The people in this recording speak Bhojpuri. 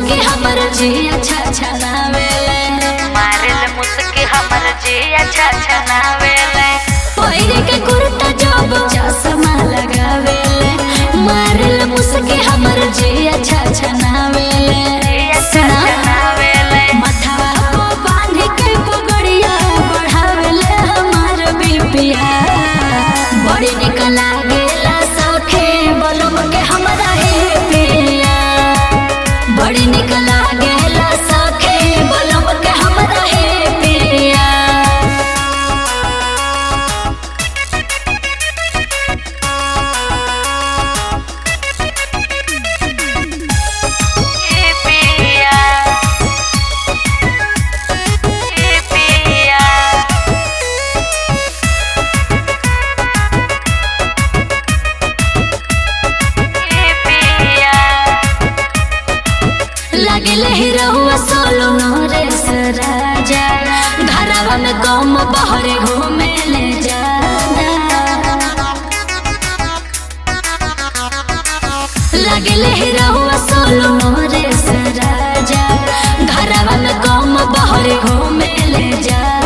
मुसके हमर जी अच्छा अच्छा नावेले मारिल मुस्की हमर जी अच्छा अच्छा नावेले पहिरे के कुर्ता जब चश्मा लगावेले मारल मुसके हमर जी अच्छा अच्छा नावेले जी अच्छा सुना अच्छा नावेले मथवा को बांध के पगड़िया बढ़ावेले हमार बिपिया बड़ी निक लागेला सखे बलम के हमरा हे पिया बड़ी निक लागेला सखे बलम के हमरा हे पिया ए पिया ए पिया ए पिया लगले हिरहुआ सोलो नरेश राजा घरवा में कम बहरे घूमे ले जा लगले हिरहुआ सोलो नरेश राजा घरवा में कम बहरे घूमे ले जा